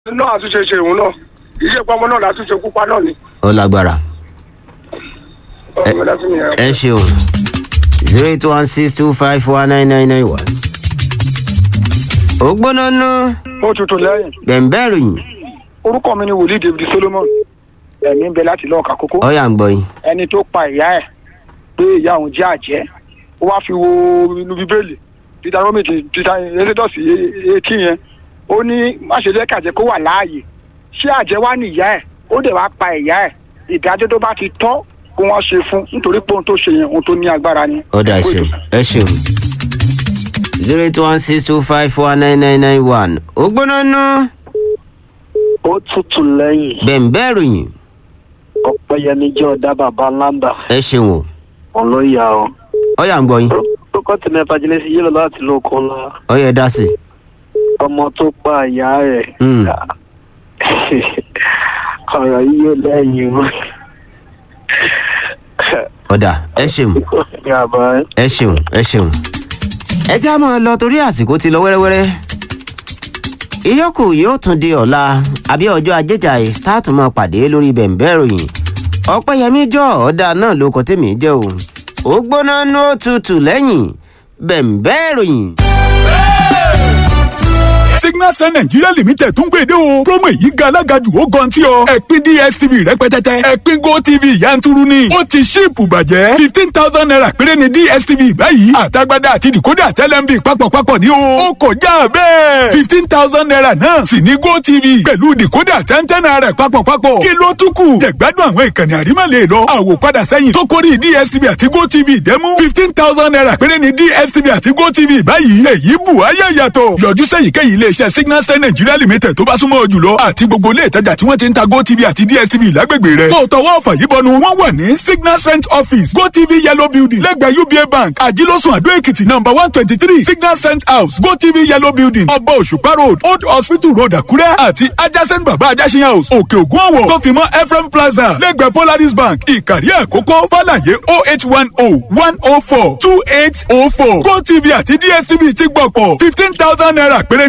náà àtúnṣe ṣe òun náà iṣẹ́ pọ́nmọ́ náà látúnṣe kúpa náà ni. ó lágbára ọmọ dátún nìyẹn. ẹ ṣeun zero eight one six two five one nine nine nine one. ó gbóná ná ó tutù lẹ́yìn gbẹ̀ǹbẹ́ ròyìn orúkọ mi ni wòlíì david solomon ẹ̀mí ń bẹ láti lọ́ọ̀ka kókó ọ̀yà ń gbọ́ yín. ẹni tó pa ìyá ẹ̀ pé ìyá òun jẹ́ àjẹ́ ó wá fi wo inú bíbélì deuteronomy títà exodus etí yẹn ó ní má ṣe jẹ́ kàjẹ́ kó wà láàyè ṣé àjẹ́ wá ní ìyá ẹ̀ ó dẹ̀ wá pa ìyá ẹ̀ ìdájọ́ tó bá ti tọ́ kó wọ́n ṣe fún nítorí pé ohun tó ṣe yẹn ohun tó ní agbára ni. ọ̀dà ẹ ṣeun ẹ ṣeun zero eight one six two five one nine nine nine one ó gbóná ná ó tutù lẹ́yìn gbẹ̀ǹbẹ́ ròyìn ọ̀pẹ́yẹmí jẹ́ ọ̀dà bàbá lambda ẹ ṣeun o ọlọ́yà o. ọ̀yà ń gbọ́ yín kókó tí mẹ́fà jílẹ̀ sí yílò láti lóko ńlá ọ̀yà ẹ dá sí i. ọmọ tó pa ìyá rẹ̀. Mm. ọ̀rọ̀ yìí yóò lẹ́yìn o. ọ̀dà ẹ ṣeun yàrá ẹ ṣeun ẹ ṣeun. ẹ já máa lọ torí àsìkò ti lọ wẹ́rẹ́wẹ́rẹ́. ìyókù yóò tún di ọ̀la àbí ọjọ́ ajéjà ẹ̀ tá a tún máa pàdé lórí bẹ̀ǹbẹ́ ròyìn. ọ̀pẹ́yẹmí jọ ọ̀dà náà ló kọ́ tèmi jẹ́ o. ó gbóná ní ó tutù lẹ́yìn bẹ̀ǹbẹ́ ròyìn. signal sun nigeria limited tún gbèdé o promo èyí ga alágàjù ó gan tí ọ ẹ̀pin dstv rẹpẹtẹtẹ ẹ̀pin gotv yanturu ni ó ti ṣíìpù bàjẹ́ fifteen thousand naira péré ni dstv báyìí àtagbádá àti decoder tẹlẹmbi papọ̀papọ̀ ní o ó kọjá bẹ́ẹ̀ fifteen thousand naira náà sì ní gotv pẹ̀lú decoder tẹ́ntẹ́n naira papọ̀papọ̀ kí ló tún kù jẹ̀gbádùn àwọn ìkànnì àrímọ̀lẹ̀ lọ àwòpadà sẹ́yìn tó kórìí dstv àti gotv dẹ́mú fifteen thousand naira péré ni dstv àti gotv báyìí èyí bù ayé yàtọ̀ yọjú sẹ́yìnkéyìí iléeṣẹ́ signal star nigeria limited tó bá súnmọ́ ọ jùlọ àti gbogbo ilé ìtajà tí wọ́n ti ń ta gotv àti dstv lágbègbè rẹ̀ tó tọwọ́ ọ̀fà yìí bọnu wọ́n wà ní signal strength office gotv yellow building lẹ́gbẹ̀ẹ́ uba bank àjílọ́sùn àdó èkìtì number one twenty three signal strength house gotv yellow building ọba òṣùpá road old hospital road àkúrẹ́ àti adjacent baba ajásin house òkè ògùn ọ̀wọ̀ tó fi mọ́ ephraim plaza lẹ́gbẹ̀ẹ́ polaris bank ìkàrí àkókò fàlàyé oh eight one oh one oh four two eight oh four gotv àti dstv ti gbọ̀pọ̀ fifteen thousand naira péré